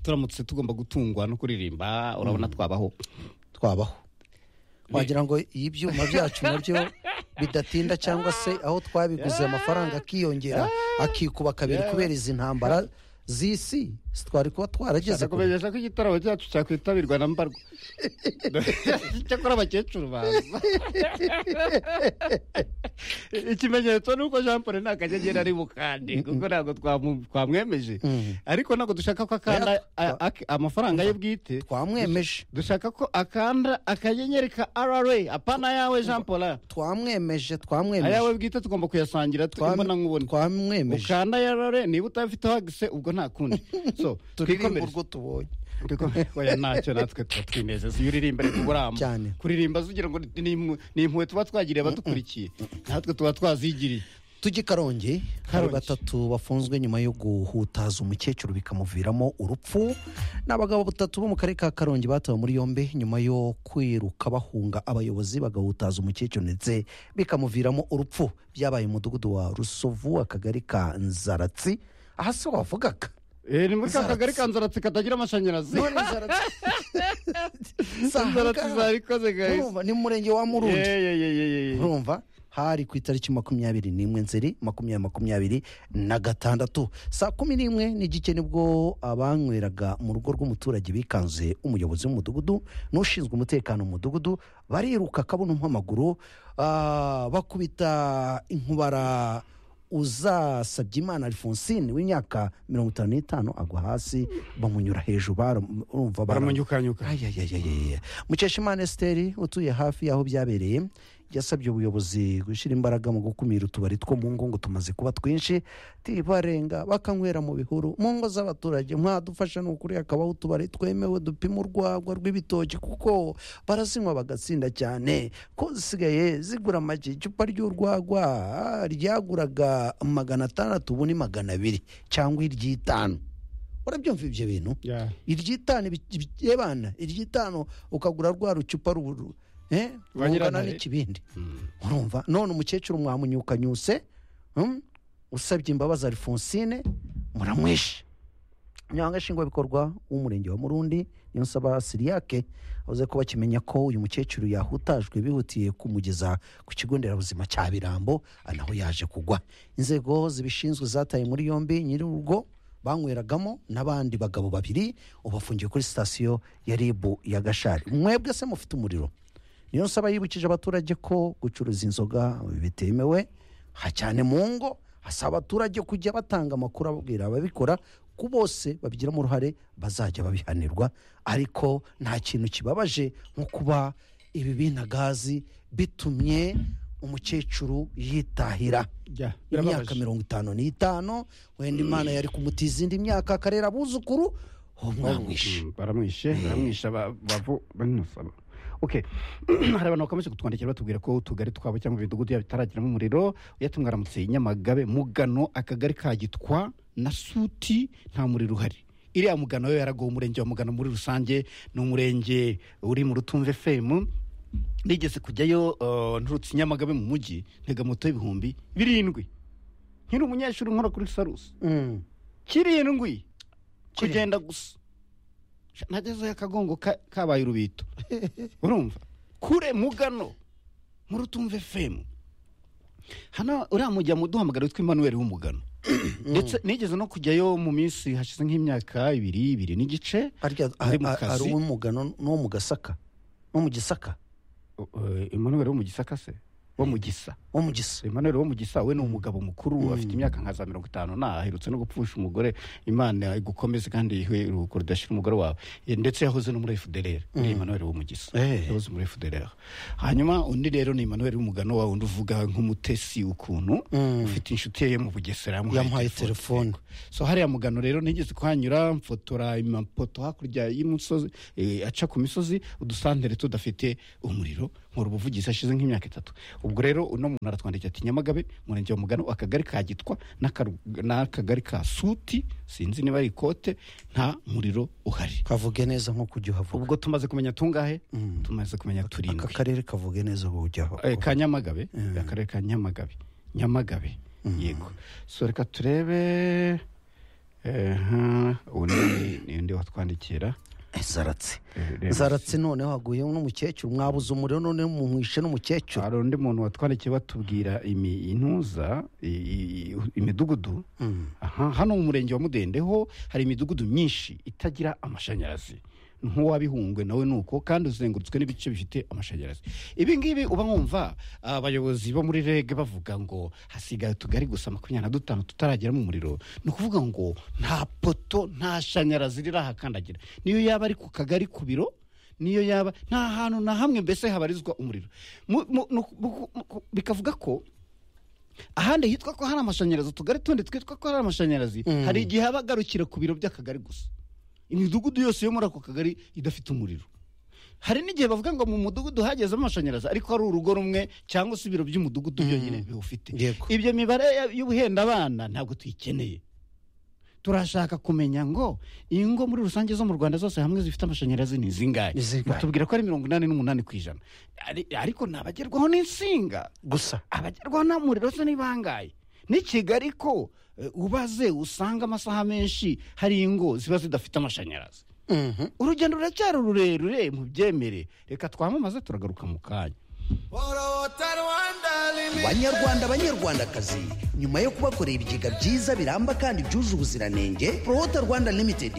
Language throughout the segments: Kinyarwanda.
turamutse tugomba gutungwa no kuririmba urabona twabaho twabaho wagira ngo iyo ibyuma byacu nabyo bidatinda cyangwa se aho twabiguze amafaranga akiyongera akikuba kabiri kubera izi ntambara z'isi twari kuba twarageze kure ko igitaramo cyacu cyakwitabirwa na mbarwa cyakora abakecuru baza ikimenyetso ni uko jean paul nta kanyegera ari bukande kuko ntabwo twamu- twamwemeje ariko ntabwo dushaka ko akanda a- a- amafaranga ye bwite twamwemeje dushaka ko akanda akanyenyeri ka rra apana yawe jean paul twamwemeje twamwemeje ayawe bwite tugomba kuyasangira Twam- twabona nkubona twamwemeje ukanda yarare niba utabifite hagise ubwo nta kundi so turirimba twikomereze urwo tubonye Twikome- oya ntacyo natwe tuba twinezeza iyo uririmba ariko uburama Cyane. kuririmba zugira ngo ni- ni impu- ni impuhwe tuba twagiriye abadukurikiye natwe tuba twazigiriye tujye i karongi hari Karongi. batatu bafunzwe nyuma yo guhutaza umukecuru bikamuviramo urupfu ni abagabo batatu bo mu karere ka karongi batawe muri yombi nyuma yo kwiruka bahunga abayobozi bagahutaza umukecuru ndetse bikamuviramo urupfu byabaye mu mudugudu wa rusovu akagari ka nzaratsi aha se wavugaga Eh, ni muri ka Zaratsi. kagari ka nzaratsi katagira amashanyarazi none nzaratsi Si aha nzaratsi ngaha. zarikoze guys Urumva, ni mu murenge wa murundi Yeah, yeah, yeah, yeah, yeah, yeah. urumva hari ku itariki makumyabiri n'imwe nzeri makumyabiri makumyabiri na gatandatu saa kumi n'imwe n'igice nibwo abanyweraga mu rugo rw'umuturage bikanze umuyobozi w'umudugudu n'ushinzwe umutekano mu mudugudu bariruka akabuno nk'amaguru ah, bakubita inkubara uzasabye imana alphonsine w'imyaka mirongo itanu n'itanu agwa hasi bamunyura hejuru baram- urumva baram- baramunyukanyuka ayayayayaya mukeshimana esiteri utuye hafi y'aho byabereye yasabye ubuyobozi gushyira imbaraga mu gukumira utubari two mu ngo ngo tumaze kuba twinshi tibarenga bakanywera mu bihuru mu ngo z'abaturage mwadufasha ni ukuri hakabaho utubari twemewe dupima urwagwa rw'ibitoki kuko barazinywa bagatsinda cyane ko zisigaye zigura amagi icupa ry'urwagwa ah, ryaguraga magana atandatu ubu ni magana abiri cyangwa iry'itanu urabyumva ibyo bintu Yeah. iry'itanu yebana iry'itanu ukagura rwa rucupa ruburu eh, Rwa rungana Nyirantare. n'ikibindi urumva none umukecuru mwamunyukanyuse hmm? usabye imbabazi alphonsine muramwishe nyanga nshingwabikorwa w'umurenge wa murundi niyo nsaba siriyake avuze ko bakimenya ko uyu mukecuru yahutajwe bihutiye kumugeza ku kigo nderabuzima cya birambo ari naho yaje kugwa inzego zibishinzwe zataye muri yombi nyir'urugo banyweragamo n'abandi bagabo babiri ubafungiye kuri sitasiyo ya rib ya gashari mwebwe se mufite umuriro niyo nsaba yibukije abaturage ko gucuruza inzoga bitemewe ha cyane mu ngo asaba abaturage kujya batanga amakuru ababwira ababikora ko bose babigiramo uruhare bazajya babihanirwa ariko nta kintu kibabaje nko kuba ibi binagazi bitumye umukecuru yitahira Yeah, imyaka birababaje. mirongo itanu n'itanu wenda imana yari kumutiza indi myaka akarera abuzukuru uwo mwamwishe Mm, baramwishe baramwishe aba- bavu banusaba okay hari abantu bakomeje kutwandikira batubwira ko utugari twabo cyangwa imidugudu yabo itaragiramo umuriro yatumwe aramutse nyamagabe mugano akagari ka gitwa na suti nta muriro uhari iriya mugano yo yaragowe umurenge wa mugano muri rusange ni umurenge uri mu rutumve femu nigeze kujyayo eh, nturutse nyamagabe mu mujyi ntega moto y'ibihumbi birindwi nkiri umunyeshuri nkora kuri sarusi Mm. kirindwi kugenda gusa Sha, nagezeyo akagongo ka- kabaye urubito urumva kure mugano muri utumve femu hano uriya mujya muduhamagara witwa emmanuel w'umugano ndetse nigeze no kujyayo mu minsi hashize nk'imyaka ibiri ibiri n'igice harya Ari mu hari kazi. uw'umugano n'uwo mu gasaka no mu gisaka O- o- emmanuel wo mu gisaka se wo mu gisa wo mu gisa emmanuel wo mu gisa we ni umugabo mukuru afite imyaka nka za mirongo itanu na aherutse no gupfusha umugore imana igukomeze kandi ihe uruhuko rudashira umugore wawe Eh, ndetse yahoze no muri fdr ni emmanuel wo mu gisa Eh. yahoze muri fdr hanyuma undi rero ni emmanuel w'umugano wa wundi uvuga nk'umutesi ukuntu Mm. ufite inshuti ye yo mu bugesera yamuhaye telefone so hariya mugano rero ntigeze kuhanyura mfotora amapoto hakurya y'umusozi eh, aca ku misozi udusantere tudafite umuriro nkora ubuvugizi hashize nk'imyaka itatu ubwo rero uno muntu aratwandikiye ati nyamagabe umurenge wa mugano akagari ka gitwa n'akaru- n'akagari ka suti sinzi niba ari ikote nta muriro uhari kavuge neza nko kujya uhavuga ubwo tumaze kumenya tungahe tumaze kumenya turindwi aka karere kavuge neza ngo ujya aho Eh, ka nyamagabe akarere ka nyamagabe nyamagabe yego so reka turebe eh, aha, ubu ni- niyo ndi watwandikira zaratse Eh, reba. zaratse noneho haguye n'umukecuru mwabuze umuriro noneho mumwishe n'umukecuru hari undi muntu watwandikiye batubwira imi- intuza i- i- i- imidugudu Mm. aha hano mu murenge wa mudendeho hari imidugudu myinshi itagira amashanyarazi nk'uwabihungwe nawe ni uko kandi uzengurutswe n'ibice bifite amashanyarazi ibi ngibi uba wumva abayobozi bo muri rege bavuga ngo hasigaye utugari gusa makumyabiri na dutanu tutaragera mu muriro ni ukuvuga ngo nta poto nta shanyarazi riri ahakandagira niyo yaba ari ku kagari ku biro niyo yaba nta hantu na hamwe mbese habarizwa umuriro Mu- mu- nu- mu- mu- bikavuga ko ahandi hitwa ko hari amashanyarazi utugari tundi twitwa ko hari amashanyarazi Mm. hari igihe aba agarukira ku biro by'akagari gusa imidugudu yose yo muri ako kagari idafite umuriro hari n'igihe bavuga ngo mu mudugudu hageze amashanyarazi ariko hari urugo rumwe cyangwa se ibiro by'umudugudu byonyine biwufite Yego. ibyo mibare ya- y'ubuhenda abana ntabwo tuyikeneye turashaka kumenya ngo ingo muri rusange zo mu rwanda zose hamwe zifite amashanyarazi ni zingahe Ni zingahe? batubwira ko ari mirongo inani n'umunani ku ijana Ari- ariko ntabagerwaho n'insinga gusa abagerwaho n'umuriro se ni bangahe ni kigali ko eh, ubaze usanga amasaha menshi hari ingo ziba zidafite amashanyarazi Mhm. urugendo ruracyari rurerure mu byemere reka twamamaze turagaruka mu kanya Borota Rwanda Limited. banyarwanda banyarwandakazi nyuma yo kubakorera ibigega byiza biramba kandi byuje ubuziranenge prohota rwanda limited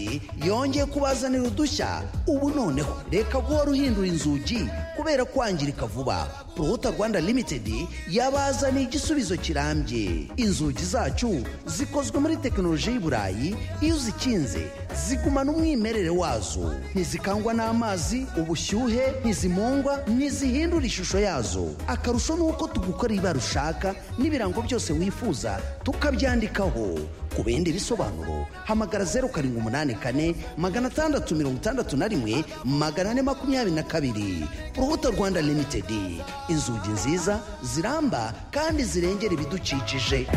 yongeye kubazanira udushya ubu noneho reka guhora uhindura inzugi kubera kwangirika vuba prohota rwanda limited yabazaniye igisubizo kirambye inzugi zacu zikozwe muri tekinoloji y'iburayi iyo uzikinze zigumana umwimerere wazo ntizikangwa n'amazi ubushyuhe ntizimungwa ntizihindura ishusho yazo akarusho ni uko tugukorera ibara ushaka n'ibirango byose wifuza tukabyandikaho ku bindi bisobanuro hamagara zeru karindwi umunani kane magana atandatu mirongo itandatu na rimwe magana ane makumyabiri na kabiri urubuto rwanda limitedi inzugi nziza ziramba kandi zirengera ibidukikije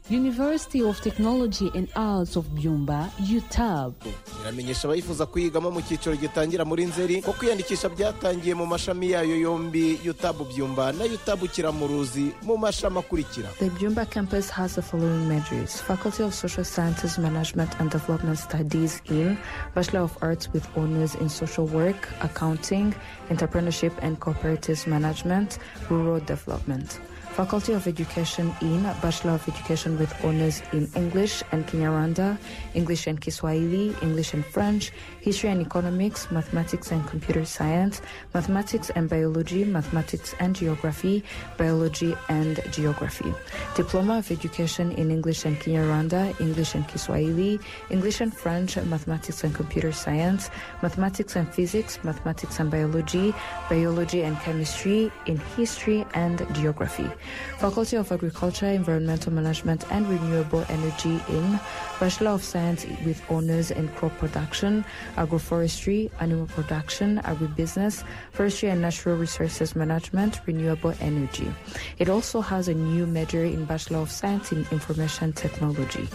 University of Technology and Arts of Byumba, UTAB. iramenyesha abayifuza kuyigamo mu cyiciro gitangira muri nzeri ko kwiyandikisha byatangiye mu mashami yayo yombi yutabu byumba na yutabu kiramuruzi mu mashami akurikira The Byumba campus has the following majors Faculty of Social Sciences, Management and Development Studies in Bachelor of Arts with Honors in Social Work, Accounting, Entrepreneurship and Cooperative Management, Rural Development. Faculty of Education in Bachelor of Education with Honors in English and Kinyarwanda, English and Kiswahili, English and French, History and Economics, Mathematics and Computer Science, Mathematics and Biology, Mathematics and Geography, Biology and Geography. Diploma of Education in English and Kinyarwanda, English and Kiswahili, English and French, Mathematics and Computer Science, Mathematics and Physics, Mathematics and Biology, Biology and Chemistry, in History and Geography. Faculty of Agriculture, Environmental Management and Renewable Energy in Bachelor of Science with Honors in Crop Production, Agroforestry, Animal Production, Agribusiness, Forestry and Natural Resources Management, Renewable Energy. It also has a new major in Bachelor of Science in Information Technology.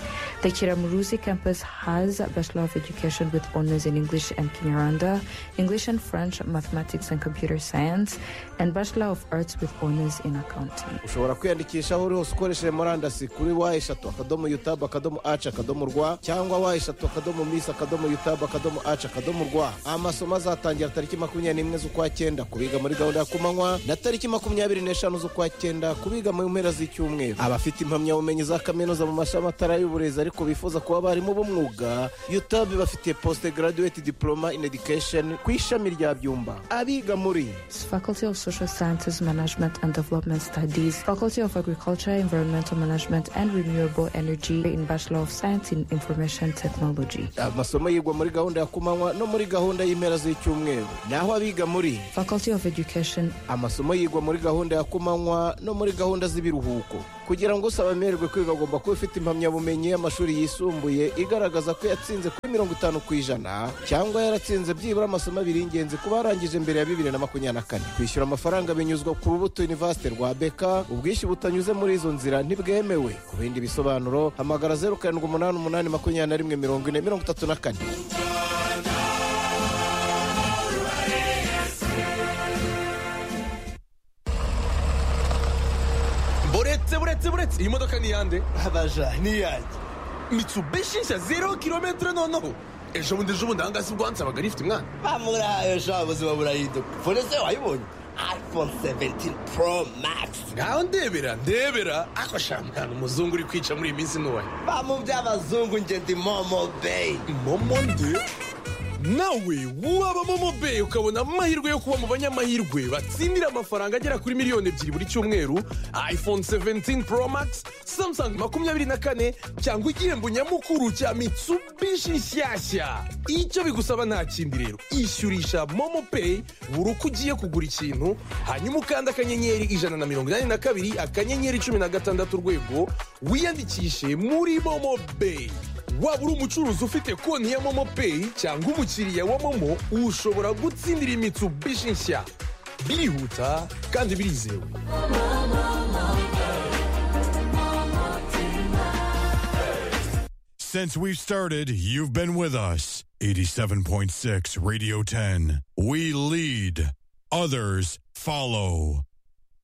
The Kiramuruzi campus has a Bachelor of Education with Honors in English and Kinyarwanda, English and French, Mathematics and Computer Science, and Bachelor of Arts with Honors in Accounting. ushobora kwiyandikisha aho uri hose ukoresheje murandasi kuri wa eshatu akadomo yutabu akadomo aci akadomo rwa cyangwa wa eshatu akadomo misi akadomo yutabu akadomo aci akadomo rwa amasomo azatangira tariki makumyabiri n'imwe z'ukwa cyenda ku biga muri gahunda ya kumanywa na tariki makumyabiri n'eshanu z'ukwa cyenda ku biga mu mpera z'icyumweru abafite impamyabumenyi za kaminuza mu mashami atara y'uburezi ariko bifuza kuba abarimu b'umwuga yutabu bafite posite garaduweti diporoma in edikesheni ku ishami rya byumba abiga muri Faculty of Social Sciences, Management and Development Studies, Faculty of Agriculture, Environmental Management and Renewable Energy in Bachelor of Science in Information Technology. amasomo yigwa muri gahunda ya kumanywa no muri gahunda y'impera z'icyumweru naho abiga muri Faculty of Education, amasomo yigwa muri gahunda ya kumanywa no muri gahunda z'ibiruhuko kugira ngo usaba amererwe kwiga agomba kuba afite impamyabumenyi y'amashuri yisumbuye igaragaza ko yatsinze kuri mirongo itanu ku ijana cyangwa yaratsinze byibura amasomo abiri y'ingenzi ku barangije mbere ya bibiri na makumyabiri na kane kwishyura amafaranga binyuzwa ku rubuto university rwa beka ubwishyu butanyuze muri izo nzira ntibwemewe ku bindi bisobanuro hamagara zeru karindwi umunani umunani makumyabiri na rimwe mirongo ine mirongo itatu na kane buretse buretse buretse iyi modoka ni iyande abaja niyanjye mitsubishi nshya zero kilometero noneho ejo bundi ejo bundi ahangaha si bwo hanze abaga rifite mwana bamurayo sha ubuzima burahinduka fonese wayibonye iphone 17 pro max ngaho ndebera ndebera ako shampiyona umuzungu uri kwica muri iyi minsi ntuwaye bamu by'abazungu nge ndi momo bay momo nde nawe waba momo bay ukabona amahirwe yo kuba mu banyamahirwe batsindira amafaranga agera kuri miliyoni ebyiri buri cyumweru iphone 17 pro max samsung makumyabiri na kane cyangwa igihembo nyamukuru cya mitsubishi nshyashya icyo bigusaba nta kindi rero ishyurisha momo pay buri uko ugiye kugura ikintu hanyuma ukanda akanyenyeri ijana na mirongo inani na kabiri akanyenyeri cumi na gatandatu urwego wiyandikishe muri momo bay waba uri umucuruzi ufite konti ya momo peyi cyangwa umukiriya wa momo ushobora gutsindira imitsubishi nshya birihuta kandi birizewe Since we've started, you've been with us. 87.6 Radio 10. We lead, others follow.